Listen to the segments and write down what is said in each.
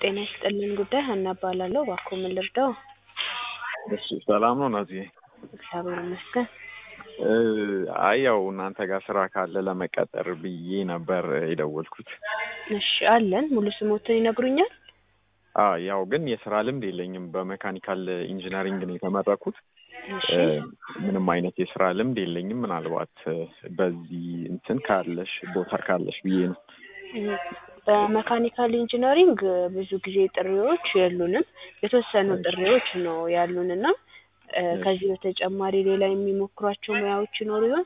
ጤና ይስጥልኝ ጉዳይ ሀና እባላለሁ። እባክዎ ምን ልርዳዎ? እሺ ሰላም ነው ናዝዬ? እግዚአብሔር ይመስገን። እ አይ ያው እናንተ ጋር ስራ ካለ ለመቀጠር ብዬ ነበር የደወልኩት። እሺ አለን። ሙሉ ስሞትን ይነግሩኛል? አ ያው ግን የስራ ልምድ የለኝም። በሜካኒካል ኢንጂነሪንግ ነው የተመረኩት። እሺ እ ምንም አይነት የስራ ልምድ የለኝም። ምናልባት እ በዚህ እንትን ካለሽ ቦታ ካለሽ ብዬ ነው። እ በመካኒካል ኢንጂነሪንግ ብዙ ጊዜ ጥሪዎች የሉንም። የተወሰኑ ጥሪዎች ነው ያሉንና እ ከዚህ በተጨማሪ ሌላ የሚሞክሯቸው ሙያዎች ይኖሩ ይሆን?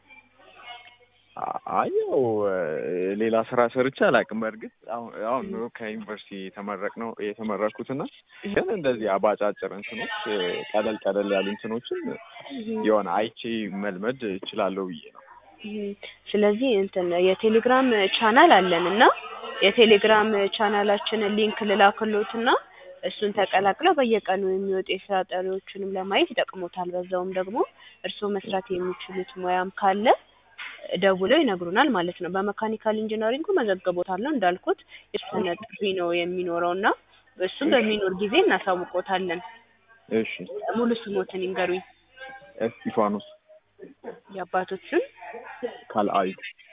አ- አይ ያው እ ሌላ ስራ ሰርቼ አላውቅም። በእርግጥ አሁን አሁን ነው ከዩኒቨርሲቲ የተመረቅነው የተመረኩትና ግን እንደዚህ አባጫጭር እንትኖች እ ቀለል ቀለል ያሉ እንትኖችን የሆነ አይቼ መልመድ እችላለሁ ብዬ ነው። እም፣ ስለዚህ እንትን የቴሌግራም ቻናል አለን እና የቴሌግራም ቻናላችንን ሊንክ ልላክሎትና እሱን ተቀላቅለው በየቀኑ የሚወጡ የስራ ጥሪዎችንም ለማየት ይጠቅሞታል። በዛውም ደግሞ እርስዎ መስራት የሚችሉት ሙያም ካለ ደውለው ይነግሩናል ማለት ነው። በመካኒካል ኢንጂነሪንጉ መዘግቦታለሁ እንዳልኩት የተወሰነ ጥሪ ነው የሚኖረው እና እሱም በሚኖር ጊዜ እናሳውቆታለን። እሺ ሙሉ ስሞትን ይንገሩኝ። እስጢፋኖስ የአባቶችን ካልአዩ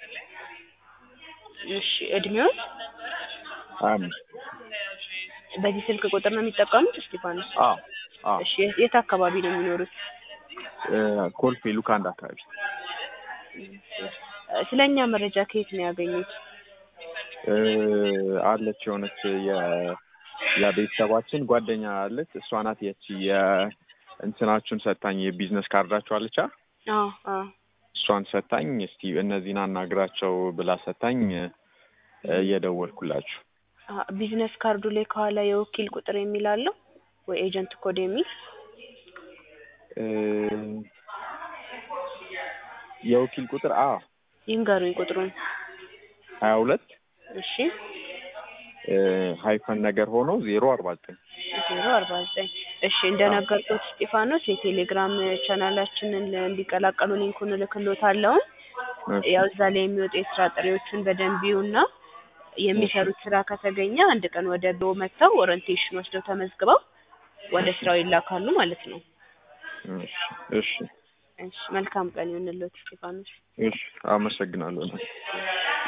እሺ እድሜዎት ሀያ አምስት በዚህ ስልክ ቁጥር ነው የሚጠቀሙት እስጢፋኖስ? አዎ አዎ እሺ የት- የት አካባቢ ነው የሚኖሩት? እ ኮልፌ ሉካንድ አካባቢ ስለ እኛ መረጃ ከየት ነው ያገኙት? እ አለች የሆነች የ የቤተሰባችን ጓደኛ አለች። እሷ ናት የቺ የእንትናችሁን ሰታኝ የቢዝነስ ካርዳችሁ አለቻ አዎ አዎ እሷን ሰታኝ እስቲ እነዚህን አናግራቸው ብላ ሰታኝ እ እየደወልኩላችሁ አ- ቢዝነስ ካርዱ ላይ ከኋላ የወኪል ቁጥር የሚል አለው ወይ ኤጀንት ኮድ የሚል እ የወኪል ቁጥር አ ይንገሩኝ ቁጥሩን። ሀያ ሁለት እሺ እ ሀይፈን ነገር ሆኖ ዜሮ አርባ ዘጠኝ ዜሮ አርባ ዘጠኝ እሺ እንደነገርኩት እስጢፋኖስ የቴሌግራም ቻናላችንን እንዲቀላቀሉ ሊንኩን እልክሎታለሁ። ያው እዛ ላይ የሚወጡ የስራ ጥሪዎችን በደንብ ይዩና የሚሰሩት ስራ ከተገኘ አንድ ቀን ወደ ቢሮ መጥተው ኦሪንቴሽን ወስደው ተመዝግበው ወደ ስራው ይላካሉ ማለት ነው። እሺ እሺ እሺ መልካም ቀን ይሁንልዎት እስጢፋኖስ። እሺ አመሰግናለሁ።